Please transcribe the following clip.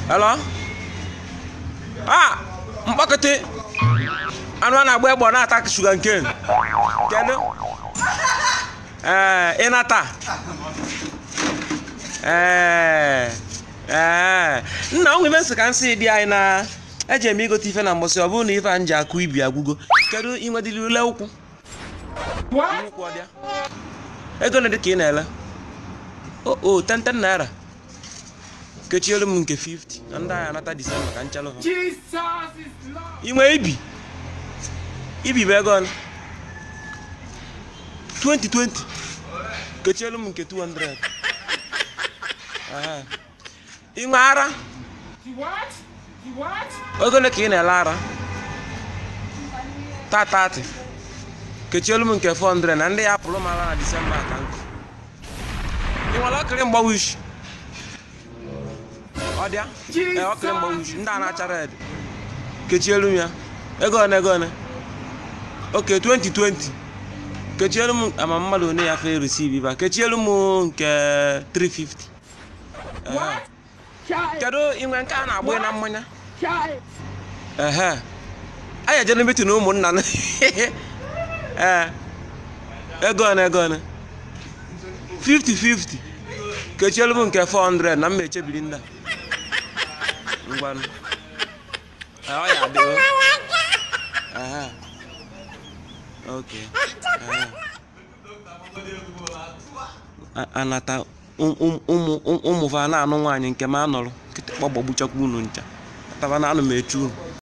hello ah mkpọkịtị anụ a na-agba egbe ọ na-ata shuga nke kedu ee ịnata ee ee nna o nwere nsị ka nsị dị anyị na eji eme igote ife na mbọsị ọ bụrụ na ife a nji akụ ibi agwụgo kedu inwedịrị ule ụkwụ ụkwụ ọ dị ya? ego na dị ka ị na-ele o o 10 naira kechiere m nke 50 na ndị agha anata disemba ka nchalụ ha Jesus is Lord. inwe ibi ibi bụ ego ole 2020 kechielu m nke 200 Aha. inwe ara The what? The what? ego ole ka ị na-ele ara tatati kechielu m nke 400 na ndị ya apụrụ m ara na disemba ka nkụ ị nwere ọkịrị mgbawa isi ọ dị ya ee ọkịrị mgbawa isi ndị a na-acha red kechielu m ya ego one ego one oke 2020 kechielu m ama mmadụ one ya fe receive ba kechielu m nke 350 Ehe. What? Child. kedu inwe nke a na-agba na mmanya Child. ehe anyị ejere meeting ụmụnna na ee ego one ego one 50-50 kechielu m nke 400 na mma echebiri ndị a ngwanụ Ee, ọ ya adị o. Ehe. ok Ehe. A- anata ụm- ụm- ụmụ ụmụ ụmụ fa na-anụ nwaanyị nke m anọrọ kịtịkpọ gbagbuchakwa unu ncha taba na anụ m echu unu